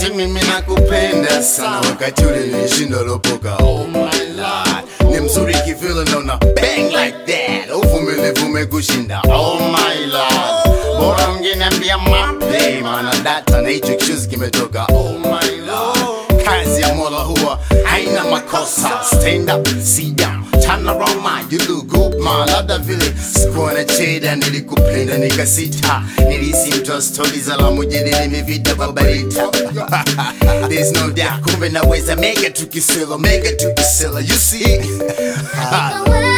eti mimi nakupenda sana wakati ule nilishinda lopoka oh my lord ni mzuri kivile naona bang like that uvumilivu umekushinda oh my lord bora ungeniambia mape maana data na hicho kichuzi kimetoka oh my lord kazi ya mola huwa haina makosa stand up sit down turn around man you look good man labda vile sikuwa na cheda nilikupenda nikasita nilisi mtu wa stori za la mujini nimevita babarita there's no doubt kumbe naweza mega tukisela mega tukisela you see Kama wewe